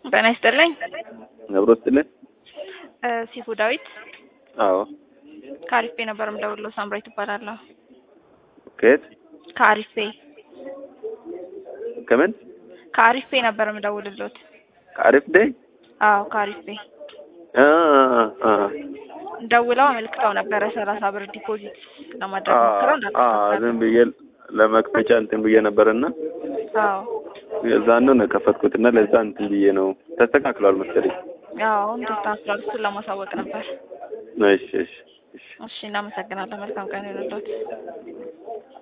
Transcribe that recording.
ጤና ይስጥልኝ። አብሮ ስጥልን። እ ሲፉ ዳዊት አዎ። ከአሪፍ ቤ ነበር የምደውልለው። ሳምራዊት እባላለሁ። ከየት? ከአሪፍ ቤ ከምን? ከአሪፍ ቤ ነበር የምደውልሎት። ከአሪፍ ዴይ? አዎ ከአሪፍ ቤ አ አ ደውለው አመልክተው ነበረ ሰላሳ ብር ዲፖዚት ለማድረግ ሞክረው አ ዝም ብዬ ለመክፈቻ እንትን ብዬ ነበርና አዎ የዛን ነው የከፈትኩትና ለዛ እንትን ብዬ ነው ተስተካክሏል መሰለኝ። ያው አሁን ተስተካክሏል። እሱን ለማሳወቅ ነበር። እሺ እሺ እሺ እሺ እናመሰግናለን። መልካም ቀን ይሁንልዎት።